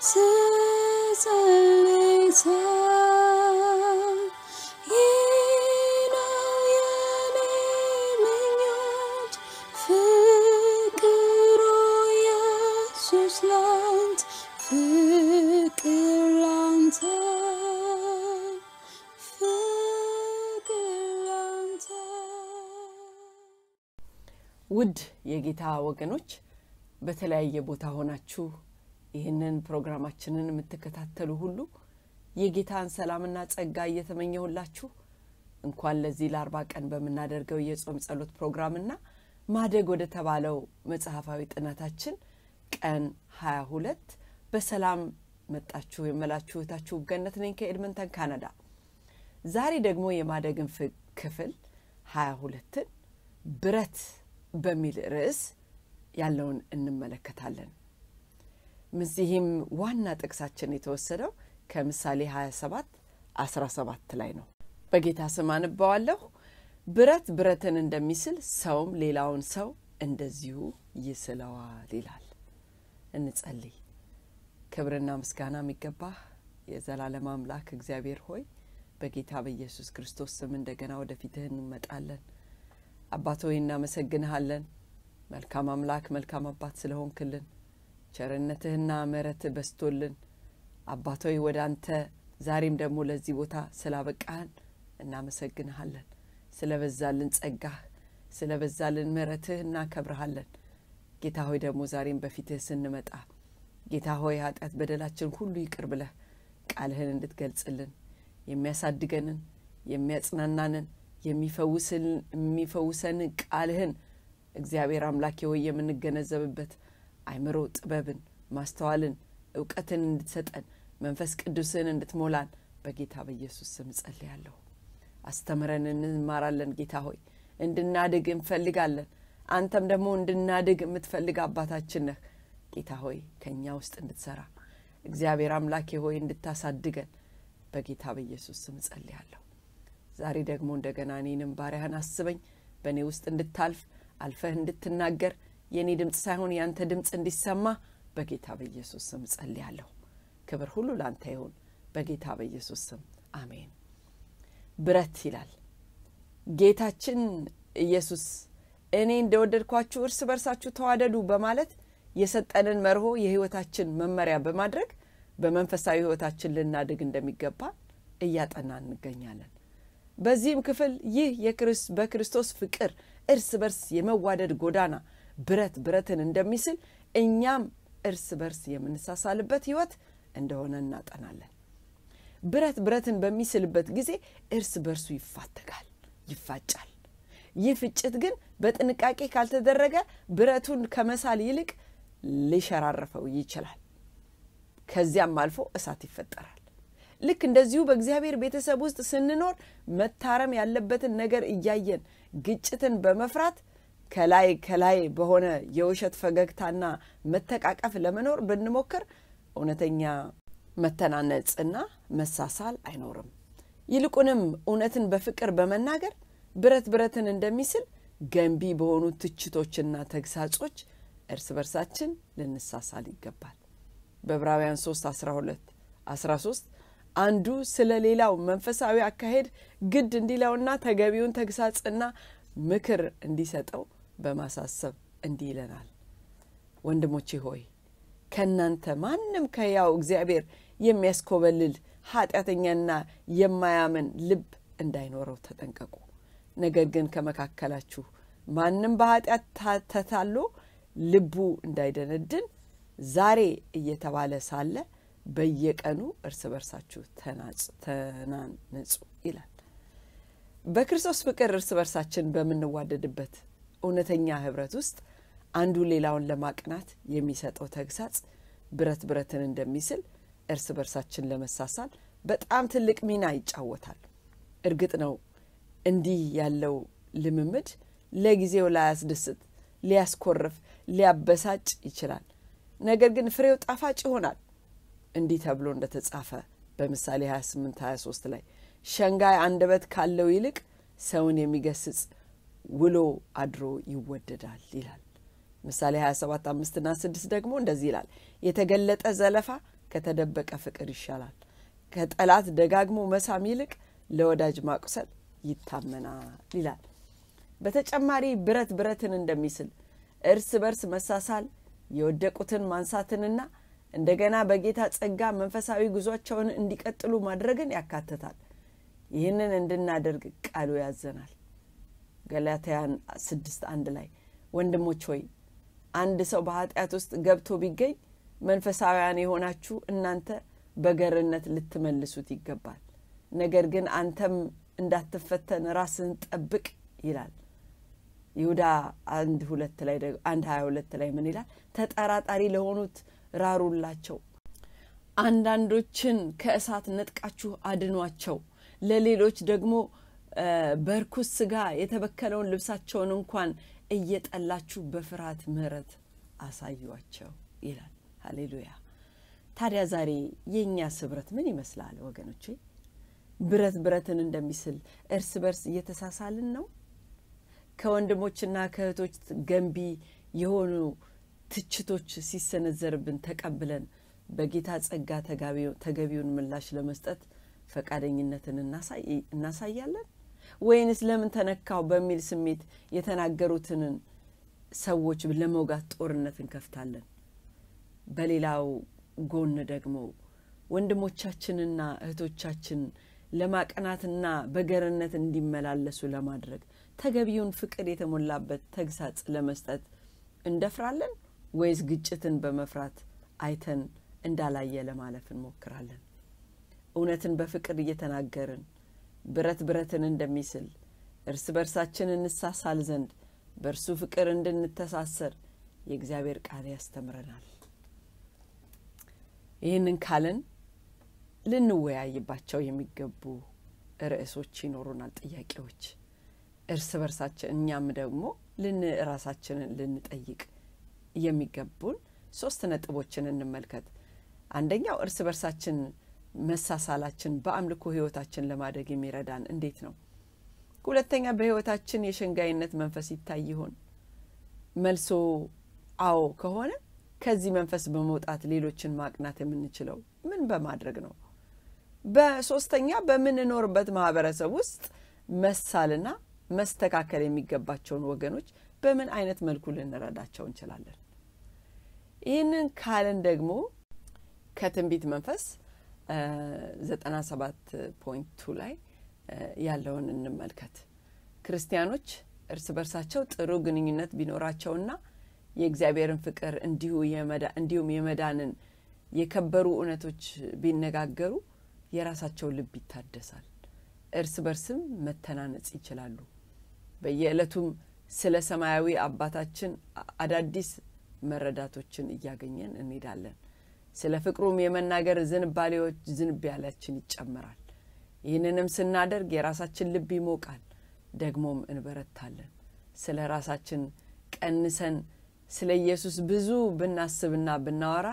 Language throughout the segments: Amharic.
ስጸልይ ሳይ ይህ ነው የኔ ምኞት ፍቅሩ ኢየሱስ ላንተ ፍቅር ላንተ ፍቅር ላንተ ውድ የጌታ ወገኖች በተለያየ ቦታ ሆናችሁ ይህንን ፕሮግራማችንን የምትከታተሉ ሁሉ የጌታን ሰላምና ጸጋ እየተመኘሁላችሁ እንኳን ለዚህ ለአርባ ቀን በምናደርገው የጾም ጸሎት ፕሮግራምና ማደግ ወደ ተባለው መጽሐፋዊ ጥናታችን ቀን 22 በሰላም መጣችሁ የመላችሁ እህታችሁ ገነት ነኝ ከኤድመንተን ካናዳ ዛሬ ደግሞ የማደግን ፍ- ክፍል 22ን ብረት በሚል ርዕስ ያለውን እንመለከታለን እዚህም ዋና ጥቅሳችን የተወሰደው ከምሳሌ 27 17 ላይ ነው በጌታ ስም አንባዋለሁ ብረት ብረትን እንደሚስል ሰውም ሌላውን ሰው እንደዚሁ ይስለዋል ይላል እንጸልይ ክብርና ምስጋና የሚገባህ የዘላለም አምላክ እግዚአብሔር ሆይ በጌታ በኢየሱስ ክርስቶስ ስም እንደገና ወደፊትህ እንመጣለን አባት ሆይ እናመሰግንሃለን መልካም አምላክ መልካም አባት ስለሆንክልን ቸርነትህና ምሕረትህ በስቶልን አባት ሆይ ወደ አንተ ዛሬም ደግሞ ለዚህ ቦታ ስላበቃህን እናመሰግንሃለን ስለበዛልን ጸጋህ ስለበዛልን ምሕረትህ እናከብረሃለን ጌታ ሆይ ደግሞ ዛሬም በፊትህ ስንመጣ ጌታ ሆይ ኃጢአት በደላችን ሁሉ ይቅር ብለህ ቃልህን እንድትገልጽልን የሚያሳድገንን የሚያጽናናንን የሚፈውስን- የሚፈውሰንን ቃልህን እግዚአብሔር አምላኬ ሆይ የምንገነዘብበት አይምሮ ጥበብን ማስተዋልን እውቀትን እንድትሰጠን መንፈስ ቅዱስን እንድትሞላን በጌታ በኢየሱስ ስም ጸልያለሁ አስተምረን እንማራለን ጌታ ሆይ እንድናድግ እንፈልጋለን አንተም ደግሞ እንድናድግ የምትፈልግ አባታችን ነህ ጌታ ሆይ ከእኛ ውስጥ እንድትሰራ እግዚአብሔር አምላኬ ሆይ እንድታሳድገን በጌታ በኢየሱስ ስም ጸልያለሁ ዛሬ ደግሞ እንደገና እኔንም ባሪያህን አስበኝ በእኔ ውስጥ እንድታልፍ አልፈህ እንድትናገር የእኔ ድምፅ ሳይሆን ያንተ ድምፅ እንዲሰማ በጌታ በኢየሱስ ስም ጸልያለሁ ክብር ሁሉ ላንተ ይሁን በጌታ በኢየሱስ ስም አሜን ብረት ይላል ጌታችን ኢየሱስ እኔ እንደወደድኳችሁ እርስ በርሳችሁ ተዋደዱ በማለት የሰጠንን መርሆ የህይወታችን መመሪያ በማድረግ በመንፈሳዊ ህይወታችን ልናድግ እንደሚገባ እያጠናን እንገኛለን በዚህም ክፍል ይህ የክርስ በክርስቶስ ፍቅር እርስ በርስ የመዋደድ ጎዳና ብረት ብረትን እንደሚስል እኛም እርስ በርስ የምንሳሳልበት ህይወት እንደሆነ እናጠናለን ብረት ብረትን በሚስልበት ጊዜ እርስ በርሱ ይፋተጋል ይፋጫል ይህ ፍጭት ግን በጥንቃቄ ካልተደረገ ብረቱን ከመሳል ይልቅ ሊሸራረፈው ይችላል ከዚያም አልፎ እሳት ይፈጠራል ልክ እንደዚሁ በእግዚአብሔር ቤተሰብ ውስጥ ስንኖር መታረም ያለበትን ነገር እያየን ግጭትን በመፍራት ከላይ ከላይ በሆነ የውሸት ፈገግታና መተቃቀፍ ለመኖር ብንሞክር እውነተኛ መተናነጽና መሳሳል አይኖርም ይልቁንም እውነትን በፍቅር በመናገር ብረት ብረትን እንደሚስል ገንቢ በሆኑ ትችቶችና ተግሳጾች እርስ በርሳችን ልንሳሳል ይገባል በዕብራውያን 3 12 13 አንዱ ስለ ሌላው መንፈሳዊ አካሄድ ግድ እንዲለውና ተገቢውን ተግሳጽና ምክር እንዲሰጠው በማሳሰብ እንዲህ ይለናል ወንድሞቼ ሆይ ከእናንተ ማንም ከያው እግዚአብሔር የሚያስኮበልል ኃጢአተኛና የማያምን ልብ እንዳይኖረው ተጠንቀቁ ነገር ግን ከመካከላችሁ ማንም በኃጢአት ታ- ተታሎ ልቡ እንዳይደነድን ዛሬ እየተባለ ሳለ በየቀኑ እርስ በርሳችሁ ተናጽ- ተናነጹ ይላል በክርስቶስ ፍቅር እርስ በርሳችን በምንዋደድበት እውነተኛ ህብረት ውስጥ አንዱ ሌላውን ለማቅናት የሚሰጠው ተግሳጽ ብረት ብረትን እንደሚስል እርስ በርሳችን ለመሳሳል በጣም ትልቅ ሚና ይጫወታል እርግጥ ነው እንዲህ ያለው ልምምድ ለጊዜው ላያስደስት ሊያስኮርፍ ሊያበሳጭ ይችላል ነገር ግን ፍሬው ጣፋጭ ይሆናል እንዲህ ተብሎ እንደተጻፈ በምሳሌ 28 23 ላይ ሸንጋይ አንደበት ካለው ይልቅ ሰውን የሚገስጽ ውሎ አድሮ ይወደዳል ይላል ምሳሌ 27 አምስትና ስድስት ደግሞ እንደዚህ ይላል የተገለጠ ዘለፋ ከተደበቀ ፍቅር ይሻላል። ከጠላት ደጋግሞ መሳም ይልቅ ለወዳጅ ማቁሰል ይታመናል ይላል። በተጨማሪ ብረት ብረትን እንደሚስል እርስ በርስ መሳሳል የወደቁትን ማንሳትንና እንደገና በጌታ ጸጋ መንፈሳዊ ጉዟቸውን እንዲቀጥሉ ማድረግን ያካትታል። ይህንን እንድናደርግ ቃሉ ያዘናል። ገላትያን ስድስት አንድ ላይ ወንድሞች ሆይ አንድ ሰው በኃጢአት ውስጥ ገብቶ ቢገኝ መንፈሳውያን የሆናችሁ እናንተ በገርነት ልትመልሱት ይገባል። ነገር ግን አንተም እንዳትፈተን ራስህን ጠብቅ ይላል። ይሁዳ አንድ ሁለት ላይ አንድ ሀያ ሁለት ላይ ምን ይላል? ተጠራጣሪ ለሆኑት ራሩላቸው፣ አንዳንዶችን ከእሳት ነጥቃችሁ አድኗቸው፣ ለሌሎች ደግሞ በርኩስ ስጋ የተበከለውን ልብሳቸውን እንኳን እየጠላችሁ በፍርሃት ምሕረት አሳዩቸው ይላል። ሀሌሉያ። ታዲያ ዛሬ የእኛ ስብረት ምን ይመስላል ወገኖቼ? ብረት ብረትን እንደሚስል እርስ በርስ እየተሳሳልን ነው? ከወንድሞችና ከእህቶች ገንቢ የሆኑ ትችቶች ሲሰነዘርብን ተቀብለን በጌታ ጸጋ ተገቢውን ምላሽ ለመስጠት ፈቃደኝነትን እናሳያለን ወይንስ ለምን ተነካው በሚል ስሜት የተናገሩትንን ሰዎች ለመውጋት ጦርነት እንከፍታለን? በሌላው ጎን ደግሞ ወንድሞቻችንና እህቶቻችን ለማቀናትና በገርነት እንዲመላለሱ ለማድረግ ተገቢውን ፍቅር የተሞላበት ተግሳጽ ለመስጠት እንደፍራለን ወይስ ግጭትን በመፍራት አይተን እንዳላየ ለማለፍ እንሞክራለን? እውነትን በፍቅር እየተናገርን ብረት ብረትን እንደሚስል እርስ በርሳችን እንሳሳል ዘንድ በእርሱ ፍቅር እንድንተሳሰር የእግዚአብሔር ቃል ያስተምረናል። ይህንን ካልን ልንወያይባቸው የሚገቡ ርዕሶች ይኖሩናል፣ ጥያቄዎች እርስ በርሳችን እኛም ደግሞ ልን ራሳችንን ልንጠይቅ የሚገቡን ሶስት ነጥቦችን እንመልከት። አንደኛው እርስ በርሳችን መሳሳላችን በአምልኮ ህይወታችን ለማደግ የሚረዳን እንዴት ነው? ሁለተኛ በህይወታችን የሸንጋይነት መንፈስ ይታይ ይሆን? መልሶ አዎ ከሆነ ከዚህ መንፈስ በመውጣት ሌሎችን ማቅናት የምንችለው ምን በማድረግ ነው? በሶስተኛ በምንኖርበት ማህበረሰብ ውስጥ መሳልና መስተካከል የሚገባቸውን ወገኖች በምን አይነት መልኩ ልንረዳቸው እንችላለን? ይህንን ካለን ደግሞ ከትንቢት መንፈስ ዘጠና ሰባት ፖይንት ቱ ላይ ያለውን እንመልከት። ክርስቲያኖች እርስ በርሳቸው ጥሩ ግንኙነት ቢኖራቸውና የእግዚአብሔርን ፍቅር እንዲሁ እንዲሁም የመዳንን የከበሩ እውነቶች ቢነጋገሩ የራሳቸው ልብ ይታደሳል፣ እርስ በርስም መተናነጽ ይችላሉ። በየዕለቱም ስለ ሰማያዊ አባታችን አዳዲስ መረዳቶችን እያገኘን እንሄዳለን። ስለ ፍቅሩም የመናገር ዝንባሌዎች ዝንባሌያችን ይጨምራል። ይህንንም ስናደርግ የራሳችን ልብ ይሞቃል፣ ደግሞም እንበረታለን። ስለ ራሳችን ቀንሰን ስለ ኢየሱስ ብዙ ብናስብና ብናወራ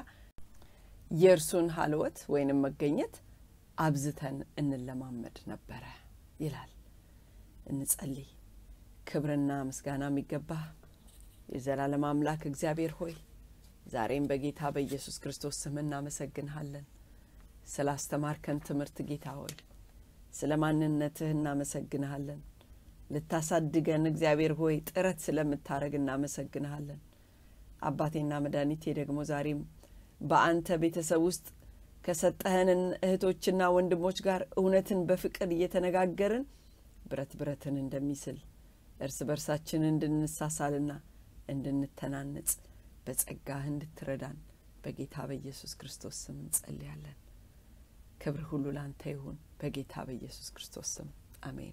የእርሱን ሀልወት ወይንም መገኘት አብዝተን እንለማመድ ነበረ ይላል። እንጸልይ። ክብርና ምስጋና የሚገባህ የዘላለም አምላክ እግዚአብሔር ሆይ ዛሬም በጌታ በኢየሱስ ክርስቶስ ስም እናመሰግንሃለን። ስለ አስተማርከን ትምህርት ጌታ ሆይ ስለ ማንነትህ እናመሰግንሃለን። ልታሳድገን እግዚአብሔር ሆይ ጥረት ስለምታደረግ እናመሰግንሃለን። አባቴና መድኃኒቴ ደግሞ ዛሬም በአንተ ቤተሰብ ውስጥ ከሰጠህንን እህቶችና ወንድሞች ጋር እውነትን በፍቅር እየተነጋገርን ብረት ብረትን እንደሚስል እርስ በርሳችን እንድንሳሳልና እንድንተናነጽ በጸጋህ እንድትረዳን በጌታ በኢየሱስ ክርስቶስ ስም እንጸልያለን። ክብር ሁሉ ላንተ ይሁን። በጌታ በኢየሱስ ክርስቶስ ስም አሜን።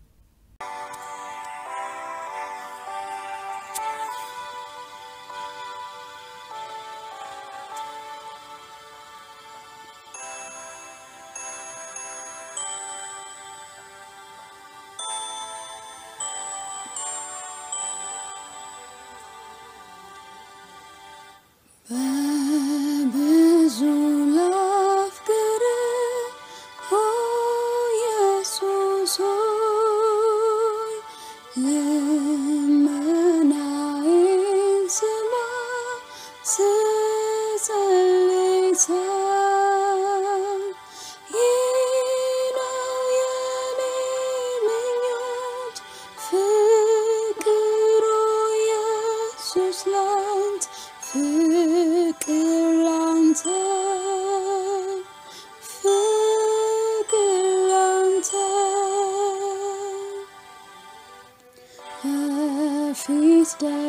በብዙ ላፍቅር ኦ ኢየሱስ ሆይ ልመናዬን ስማ ስጸልይ ሳይ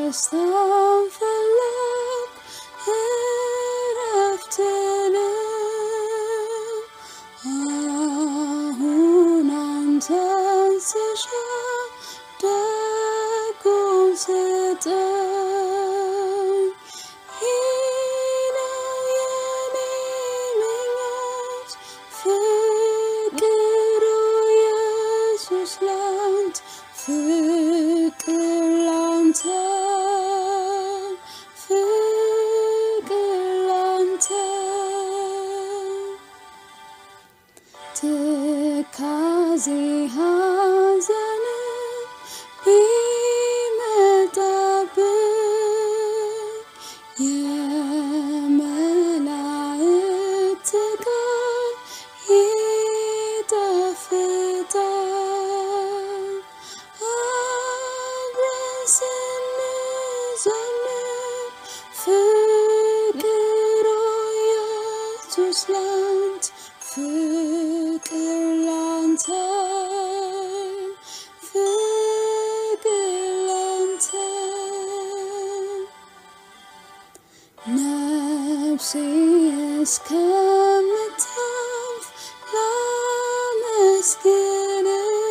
ደስታን ፈለግ እረፍትንም አሁን አንተን ስሻ ደጉን ስጠኝ ይህ ነው የኔ ምኞት ፍቅሩ ኢየሱስ ላንተ ፍቅር ላንተ ፍቅር ላንተ ትካዜ ሐዘን ቢመጣብኝ የመላእክት ቃል ይጣፍጣል አብረን ስንዘምር ፍቅር ኢየሱስ ላንተ ፍቅር ላንተ ፍቅር ላንተ ነፍሴ እስከምታልፍ ላመስግን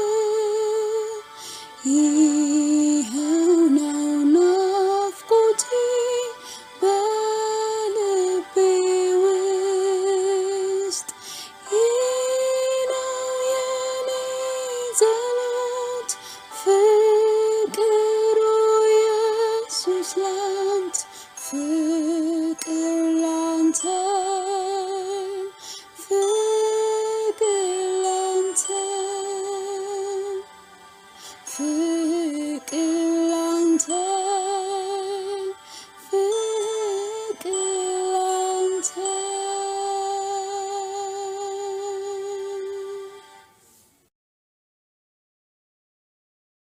ይኸው ነው ናፍቆቴ በልቤ ውስጥ ይህ ነው የኔ ጸሎት ፍቅሩ ኢየሱስ ላንተ ፍቅር ላንተ ፍቅር ላንተ ፍቅር ላንተ